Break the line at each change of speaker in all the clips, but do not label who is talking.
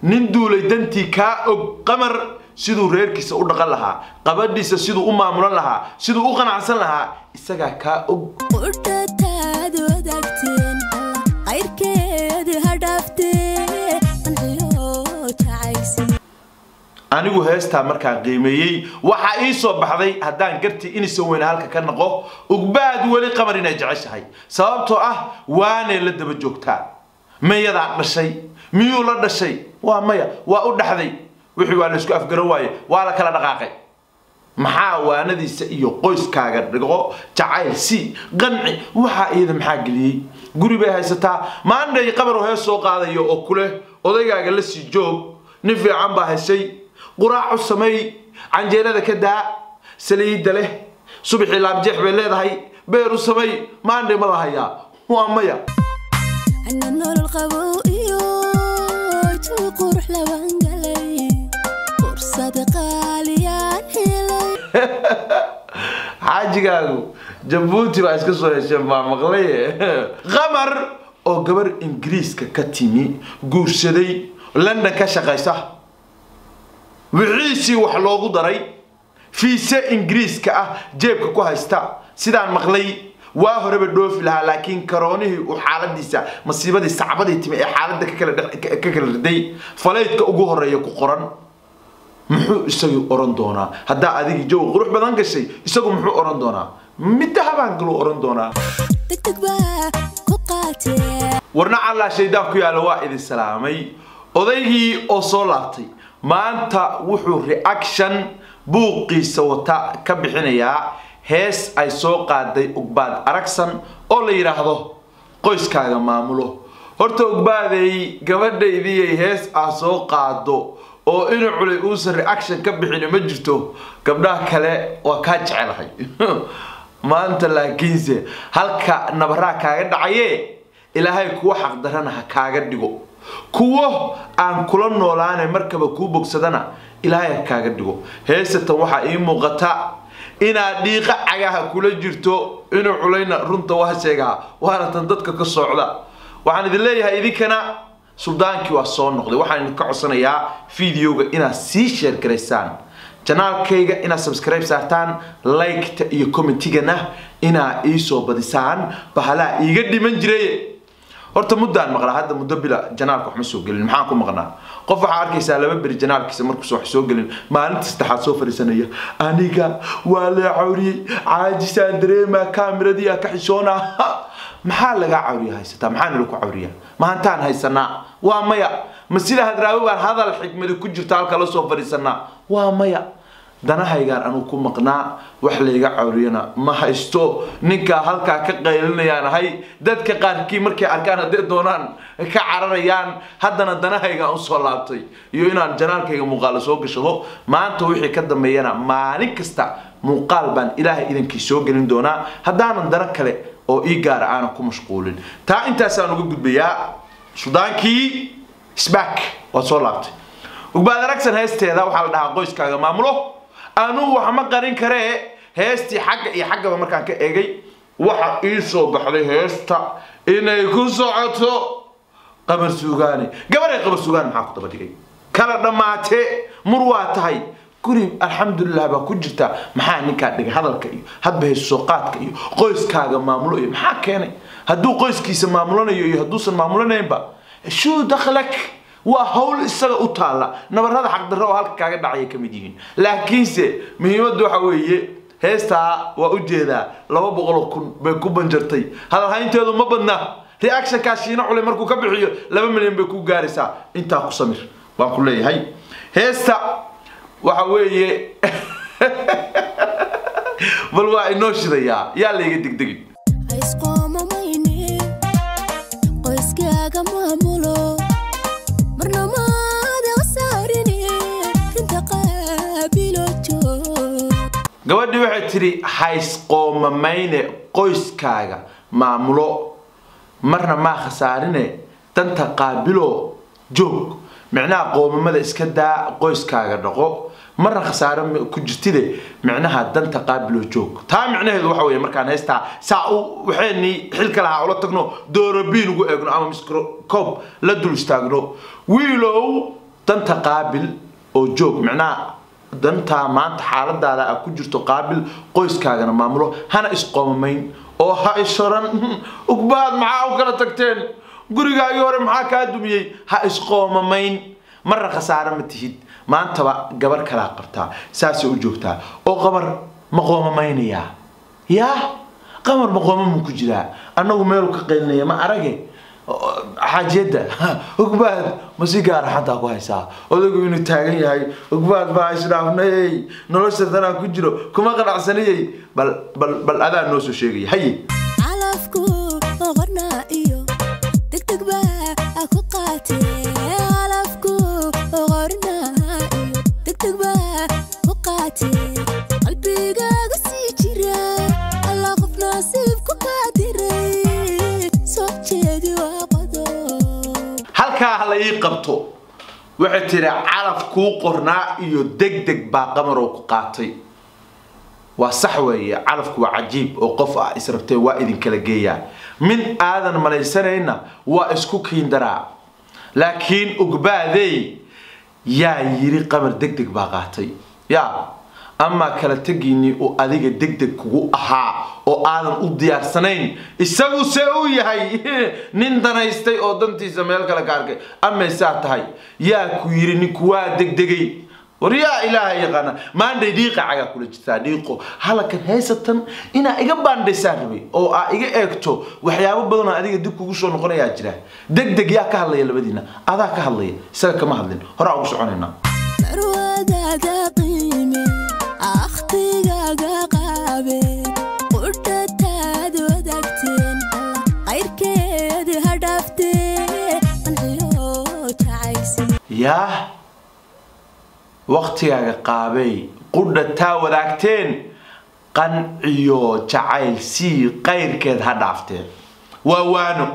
nin duulay dantii kaa og qamar siduu reerkiisa u dhaqan lahaa qabadhiisa siduu u maamulan lahaa siduu u qanacsan lahaa isagaa kaa og
qudhataad wadaagteen qayrkeed ha dhaaftee qanciyo jacaysi
anigu heestaa markaan qiimeeyey waxaa ii soo baxday haddaan gartii inaysan weyne halka ka naqo ugbaad weli qamar inay jeceshahay sababtoo ah waanay la daba joogtaa mayadaa dhashay miyuu la dhashay waa maya waa u dhaxday wixii waa laysku afgaran waaye waa la kala dhaqaaqay maxaa waanadiisa iyo qoyskaaga dhigo jacayl si qanci waxaa iyada maxaa geliyey guri bay haysataa maandhay qabar oo hees soo qaadayo oo kuleh odaygaaga la sii joog nin fiican baa heshay quraacu sameey canjeelada ka daa saliidda leh subaxii laabjeex bay leedahay beeru sameey maandhay ma la hayaa waa maya
ana nolol qabow iyo jawi qurux laban galay fursad qaaliyaan helay
xaajigaagu jabuuti baa iska soo hesheen baa maqlaye qamar oo gabar ingiriiska ka timi guursaday london ka shaqaysa wixiisii wax loogu daray fiise ingiriiska ah jeebka ku haysta sidaan maqlay waa horeba dhoofi lahaa laakiin karoonihii uu xaaladiisa masiibadii sacbadii timi ee xaaladda ka kala dhex- ka kala riday falaydka ugu horeeya ku qoran muxuu isagu oran doonaa haddaa adigii jawi qurux badan gashay isagu muxuu oran doonaa midda habaan galuu oran doonaa
degdeg baa ku qaatee
warna callaa shaydaan ku yaalla waa idin salaamay odaygii oo soo laabtay maanta wuxuu reaction buuqiisa wata ka bixinayaa hees ay soo qaaday ugbaad aragsan oo la yidhaahdo qoyskaaga maamulo horta ugbaadey gabadhaydiyay hees ah soo qaado oo inu culay uusan reaction ka bixin ma jirto gabdhaha kale waa kaa jecelahay maanta laakiinse halka nabaraa kaaga dhacaye ilaahay kuwa xaqdarana ha kaaga dhigo kuwo aan kula noolaane markaba kuu bogsadana ilaahay ha kaaga dhigo heesatan waxaa ii muuqata inaad dhiiqa cagaha kula jirto inuu culayna runta waa sheegaa waana tan dadka ka socda waxaan idin leeyahay idinkana suldaankii waa soo noqday waxaan idinka codsanayaa videoga inaad sii sheer garaysaan janaalkayga inaad subscribe saartaan liketa iyo commentigana inaad iisoo badisaan bahalaha iiga dhiman jiray horta muddaan maqlaa hadda muddo bila janaalka wax ma soo gelin maxaan ku maqnaa qof waxaa arkaysaa laba beri janaalkiisa markuusa wax soo gelin maalinta saddexaad soo fadhiisanaya aniga waa lee cawriyey caajisaan dareemaa kaamiradii aa ka xishoonaa maxaa lagaa cawriya haysataa maxaa nala ku cawriyaa maantaan haysanaa waa maya ma sida hadraawi baan hadal xikmadi ku jirta halka la soo fadhiisanaa waa maya danahaygaan anuu ku maqnaa wax layga cawriyana ma haysto ninkaa halkaa ka qaylinayaan ahay dadka qaarkii markay arkaan hadday doonaan ka cararayaan haddana danahaygaan usoo laabtay iyo inaan janaalkayga muuqaalo soo gashado maanta wixii ka dambeeyana maalin kasta muuqaal baan ilaahay idankii soo gelin doonaa haddaanan dana kale oo ii gaara aanan ku mashquulin taa intaasaan uga gudbayaa sudaankii sback waa soo laabtay ugbaad aragsan heesteeda waxaa la dhahaa qoyskaaga maamulo anuu wax ma qarin karee heestii xagga iyo xaggaba markaan ka eegay waxa ii soo baxday heesta inay ku socoto qabar suugaani gabaray qabar suugaan maxaa ku daba dhigay kala dhammaatee mur waa tahay guri alxamdulilah baa ku jirta maxaa ninkaa dhigay hadalka iyo hadba heesoo qaadka iyo qoyskaaga maamulo iyo maxaa keenay hadduu qoyskiisa maamulanayo iyo hadduusan maamulanaynba shuu dakhlak waa hawl isaga u taalla nabarada xaqdarro oo halka kaaga dhacaya ka mid yihiin laakiinse muhiimaddu waxa weeye heestaa waa ujeedaa laba boqoloo kun bay ku banjartay hadalhaynteedu ma badna reactionkaa shiina culay markuu ka bixiyo laba milyan bay ku gaaraysaa intaa ku samir baan ku leeyahay heesta waxa weeye bal waa inoo shidayaa yaa layga degdegin
haysqoomamayne qoyskaaga maamulo marna maada saarine rinta qaabilo joog
gabadhii waxay tidhi haysqoomamayne qoyskaaga maamulo marna maa khasaarine danta qaabilo joog micnaha qoomamada iska daa qoyskaaga dhaqo marna khasaare ma- ku jirtide micnaha danta qaabilo joog taa micnaheedu waxa weeye markaan heystaa saa u waxaynii xilka lahaa ula tagno doorobiin ugu eegno ama microscope la dul istaagno wiilow danta qaabil oo joog micnaha dantaa maanta xaaladaada a ku jirto qaabil qoyskaagana maamulo hana isqoomamayn oo ha ishoran ugbaad maxaa u kala tagteen gurigaagii hore maxaa kaa dumiyey ha isqoomamayn marna khasaare ma tihid maantaba gabar kalaa qabtaa saasay u joogtaa oo qabar ma qoomamaynaya yaa qamar ma qoomamuu ku jiraa annagu meelu ka qaylinaya ma arage xaajiyadda ogbaad ma si gaara xantaa ku haysaa odaygu inuu taagan yahay ogbaad baa isdhaafnayey nolosha tanaa ku jiro kuma qanacsanayey bal bal bal adaa noo soo sheegaya haye
calafku qornaa iyo degdeg baa ku qaatee calafku qornaa iyo degdeg baa ku qaatee qalbigaaga sii jira alla qof nasiibku kaa diray soo jeedi waa qodob
halkaa ha la ii qabto waxay tiri calaf kuu qornaa iyo degdeg baa qamaroo ku qaatay waa sax weeye calafku waa cajiib oo qof ah israbtee waa idinkala geeyaa min aadan malaysanayna waa isku kiindaraa laakiin ogbaadey yaa yiri qamar degdeg baa qaatay yaa amaa kala tegiinii uu adiga degdeg kugu ahaa oo aadan u diyaarsanayn isagu see uu yahay nin danaystay oo dantiisa meel kale ka arkay amay saa tahay yaa ku yiri ninku waa degdegay war yaa ilaaha yaqaana maandhay dhiiqa cagaa kula jirtaa dhiiqo halakan haysatan inaa iga baandhaysaan rabay oo aa iga eegto waxyaabo badan oo adiga dib kugu soo noqonayaa jira degdeg yaa ka hadlaya labadiina adaa ka hadlaya isaga kama hadlin horaa ugu soconaynaa
marwadaaga qiime akhtigaaga qaabe qudhataad wadaagteen qayrkeed ha dhaaftee qanciyo jacaysi
yaa waktigaaga qaabay qudha taa wadaagteen qanciyo jacayl sii qayrkeed ha dhaafteen waa waano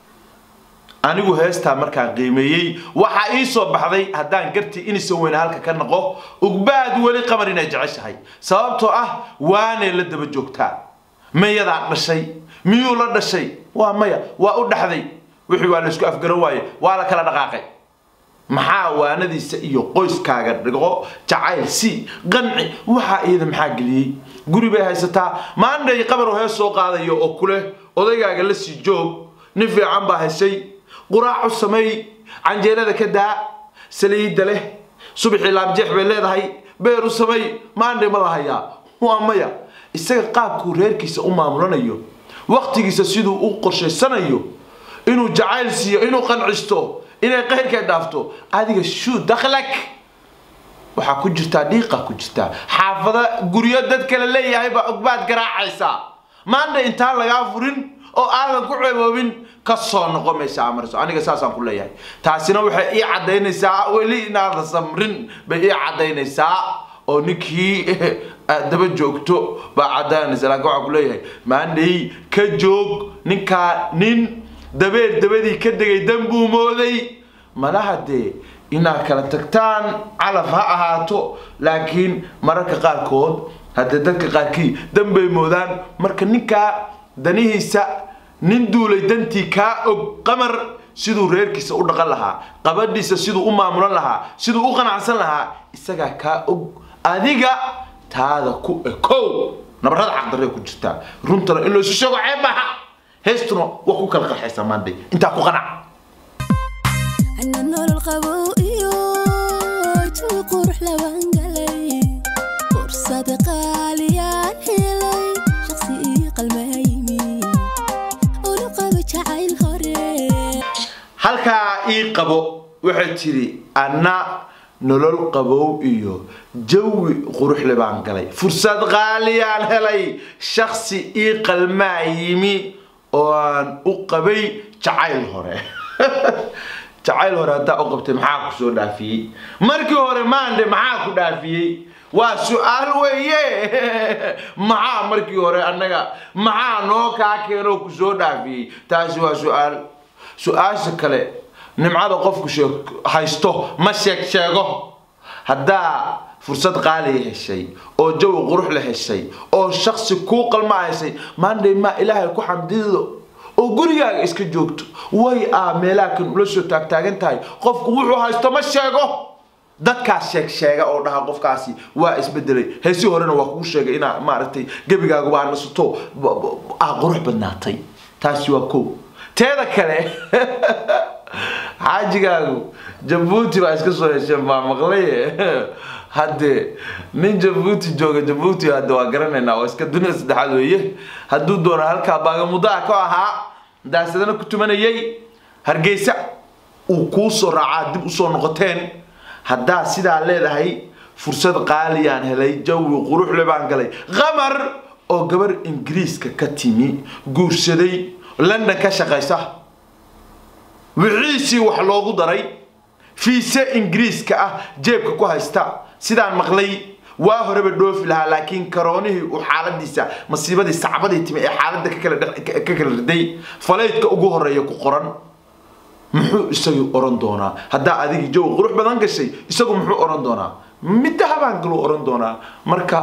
anigu heestaa markaan qiimeeyey waxaa ii soo baxday haddaan gartii inaysan weyne halka ka naqo ugbaad weli qamar inay jeceshahay sababtoo ah waanay la daba joogtaa mayadaa dhashay miyuu la dhashay waa maya waa u dhaxday wixii waa laysku afgaran waaye waa la kala dhaqaaqay maxaa waanadiisa iyo qoyskaaga dhigo jacayl si qanci waxaa iyada maxaa geliyey guri bay haysataa maandhay qabar oo hees soo qaadayo oo kuleh odaygaaga la sii joog nin fiican baa heshay quraacu sameey canjeelada ka daa saliidda leh subaxii laabjeex bay leedahay beeru sameey maandhay ma la hayaa waa maya isaga qaabkuu reerkiisa u maamulanayo waqtigiisa siduu u qorshaysanayo inuu jacayl siiyo inuu qancisto inay qayrka dhaafto adiga shuu dakhlak waxaa ku jirtaa dhiiqa ku jirtaa xaafada guryo dad kale leeyahay baa ogbaad garaacaysaa maanta intaan lagaa furin oo aadan ku ceeboobin ka soo noqo meesha amarso aniga saasaan ku leeyahay taasina waxay ii cadaynaysaa weli inaadan samrin bay ii cadaynaysaa oo ninkii aad daba joogto baa cadaynaysa laakiin waxaan ku leeyahay maandhay ka joog ninkaa nin dabeer dabadii ka degay dan buu mooday malaha dee inaad kala tagtaan calaf ha ahaato laakiin mararka qaarkood haddee dadka qaarkii dan bay moodaan marka ninkaa danihiisa nin duulay dantii kaa og qamar siduu reerkiisa u dhaqan lahaa qabadhiisa siduu u maamulan lahaa siduu u qanacsan lahaa isagaa kaa og adiga taada ku ekow nabarada xaqdaree ku jirtaa runtana in laysu sheego ceeb maaha heestuna waa ku kala qarxaysaa maanday intaa ku qanac
ana nolol qabow iyo jawi qurux labaan galay fursad qaaliyaan helay shaqsi ii qalmaymi ulu qabo jacayl hore
halkaa ii qabo waxay tiri anna nolol qabow iyo jawi quruxle baan galay fursad qaaliyaan helay shaksi ii qalmaa yimi oo aan u qabay jacayl hore jacayl hore haddaa u qabtay maxaa ku soo dhaafiyey markii hore maande maxaa ku dhaafiyey waa su-aal weeye maxaa markii hore annaga maxaa noo kaa keenoo ku soo dhaafiyey taasi waa su-aal su-aasha kale nimcada qofku sheeg- haysto ma sheeg sheego haddaa fursad qaaliya heshay oo jawi qurux la heshay oo shaksi kuu qalma heshay maandhay maa ilaahay ku xamdido oo gurigaaga iska joogto way aa meelaha kan ula soo taagtaagan tahay qofku wuxuu haysto ma sheego dadkaas sheeg sheega oo dhaha qofkaasi waa isbedelay heesi horena waa kuu sheegay inaa maaragtay gebigaagu baa nasato aa qurux badnaatay taasi waa kow teeda kale xaajigaagu jabuuti baa iska soo hesheen baa maqlaye haddee nin jabuuti jooga jabuuti hadde waa garanaynaa oo iska dunia saddexaad weeye hadduu doono halkaa baagamudaa ka ahaa daasadana ku tumanayay hargeysa uu kuu soo raacaa dib usoo noqoteen haddaa sidaa leedahay fursad qaaliyaan helay jawi quruxle baan galay qamar oo gabar ingiriiska ka timi guursaday london ka shaqaysa wixiisii wax loogu daray fiise ingiriiska ah jeebka ku haysta sidaan maqlay waa horeba dhoofi lahaa laakiin karoonihii uu xaaladiisa masiibadii sacbadii timi ee xaaladda ka kala dhex- ka kala riday falaydka ugu horeeya ku qoran muxuu isagu oran doonaa haddaa adigii jawi qurux badan gashay isagu muxuu oran doonaa midda habaan galuu oran doonaa marka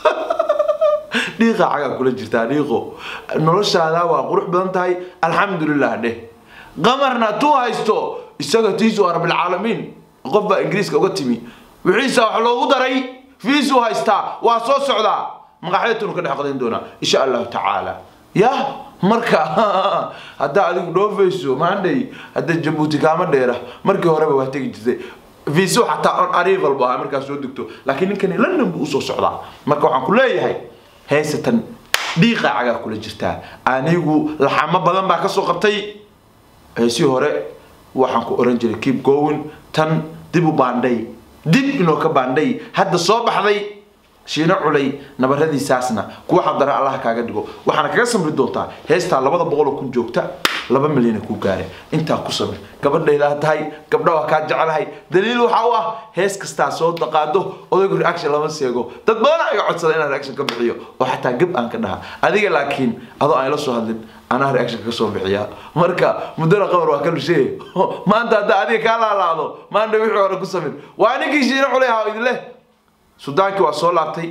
dhiiqa cagaa kula jirtaa dhiiqo noloshaada waa qurux badan tahay alxamdulilah dheh qamarna tuu haysto isaga tiisu waa rabbilcaalamiin qof baa ingiriiska uga timi wixiisa wax loogu daray fiisuu haystaa waa soo socdaa maqaxyatunu ka dhex qadayn doonaa insha allahu tacaala ya marka haddaa adigu dhoofayso maandhay hadda jabuuti kaama dheera markii horeba waa tegi jirtay viso xataa on arrival bu ahaa markaa soo degto laakiin ninkani london buu usoo socdaa marka waxaan ku leeyahay heysatan dhiiqa cagaa kula jirtaa anigu laxamo badan baa kasoo qabtay heesii hore waxaan ku oran jiray keep going tan dib u baandhay dib inoo ka baandhay hadda soo baxday shiino culay nabaradiisaasna kuwa xadara allah kaaga dhigo waxaana kaga samri doontaa heestaa labada boqoloo kun joogta laba milyana ku gaare intaa ku samir gabadhaydaa tahay gabdha waa kaa jecelahay daliil waxa u ah hees kastaa soo daqaado odaygu reaction lama seego dad badan iga codsada inaan reaction ka bixiyo oo xataa gab aan ka dhaha adiga laakiin adoo aan la soo hadlin anaa reaction ka soo bixiya marka muddada qabar waa ka lushee maanta haddaa adiga kaa laalaado maanta wixii hore ku samir waa ninkii shiino culay ahaa idin leh sudaankii waa soo laabtay